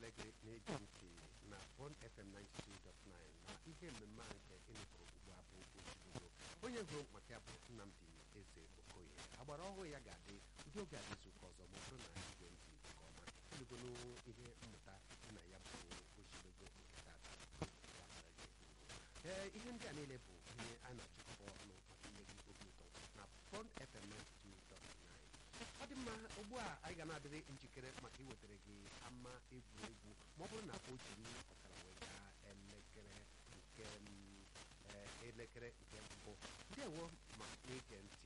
ekele gị na-ege ntị na Bond FM 92.9 na ihe mmemme a nke ịnụpụrụ ugbu a bụ ozugbo onye gụrụ maka ya bụ Nnamdi Eze Okoye agbara ọhụrụ ya ga-adị ụdị oge adị izu ụka ọzọ ma ọ bụrụ na igwe ntị nke ọma elugonu ihe mmụta dị na ya bụ ozugbo nke tata ya mara gị ee ihe ndị a niile bụ ihe a na-achịkọba ọnụ maka inye gị obi ụtọ na Bond FM 92.9 ọ dị mma ugbu a anyị ga na-adịrị njikere maka iwetara gị ama egwuregwu ma ọ bụrụ na o jiri ọkara wee gaa elekere nke mm, eh, elekere nke mbụ ndewo ma na-ege ntị